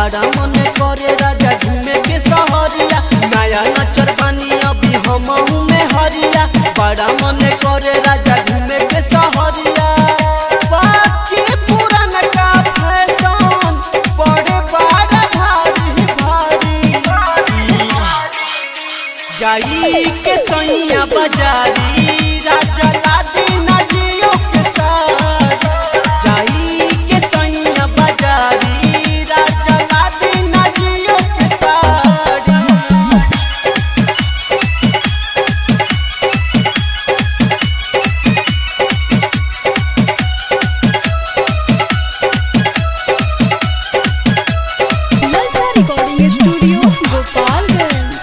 बड़ा मन करे राजा घूमे के सहरिया नया नचर बानी अभी हमहू में हरिया बड़ा मन करे राजा घूमे के सहरिया बाकी पुरान का फैशन बड़े बड़ा भारी भारी जाई के सैया बाजारी राजा लादी नजियो के साथ जाई के सैया बाजारी राजा लादी नजियो के साथ ललचा रिकॉर्डिंग स्टूडियो गोपालगंज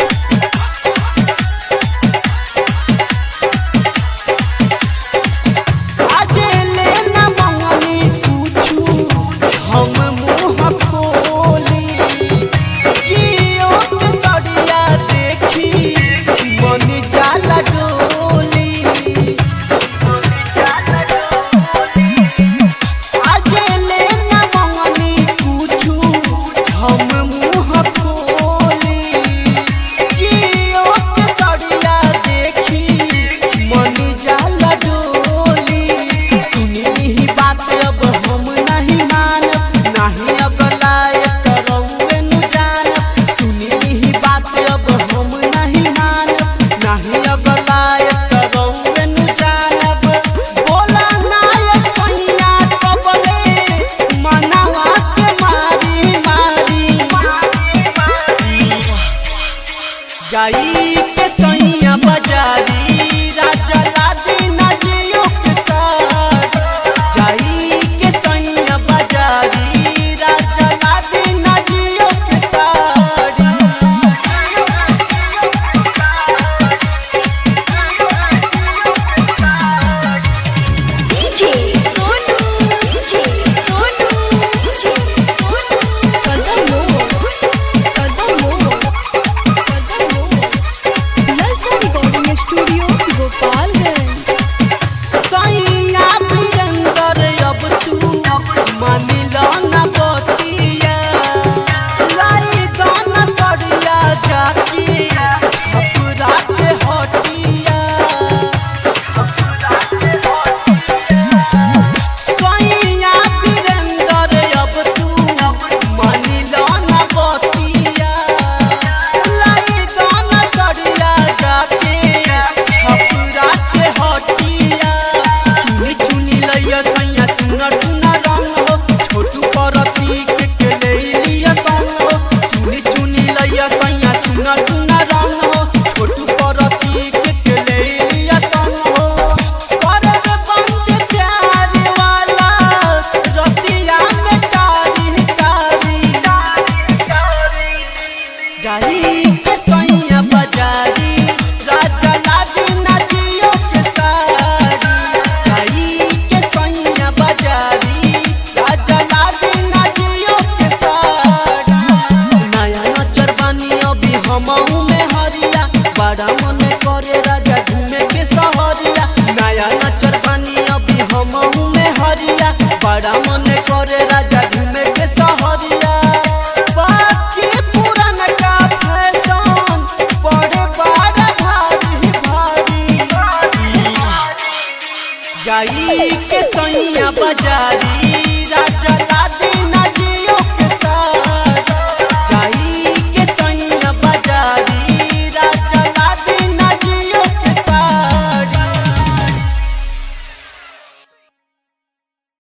आजे ले न मंगनी पूछू हम मुँह खोली जियो के सड़िया देखी मन जाला डोली आजे ले न मंगनी पूछू हम मुँह खोली जियो के सड़िया देखी मन जाला डोली सुनी ही बात अब हम नहीं मानब नहीं अगर लायक रउए नु जानब सुनी ही बात अब हम नहीं मानब नहीं अगर लायक रउए नु जानब बोला नायक सैया कबले मनवा के मारी मारी जाई के सैया बाजारी राजा लादी नजियो के साथ जाई के सैया बाजारी राजा लादी नजियो के साथ DJ Sonu DJ Sonu DJ Sonu कदमो कदमो कदमो ललचा रिकॉर्डिंग स्टूडियो गोपालगंज सैया वीरेंद्र अब तू मानिल न बतिया लाई दान सड़िया जाके अपरा के हटिया सैया वीरेंद्र अब तू मानिल न बतिया लाई दान सड़िया जाके अपरा के हटिया चुनी चुनी लैया सैया सुनर सुनर रंग हो छोटू परती के के ले लिया संग हो चुनी चुनी लैया सैया सुनर सुनर रंग हो छोटू परती के के ले लिया संग हो करे रे बंद प्यार वाला रतिया में कारी कारी जाई के सैया बाजारी राजा लादी नजियो के सारी जाई के सैया बाजारी राजा लादी नजियो के सारी नया नचर बानी अभी हमहू में हरिया बड़ा मन करे राजा घूमे के सहरिया नया नचर बानी अभी हमहू में हरिया बड़ा मन करे राजा घूमे के सहरिया बाकी पुरान का फैशन बड़े बड़ा भारी भारी जाई के सैया बाजारी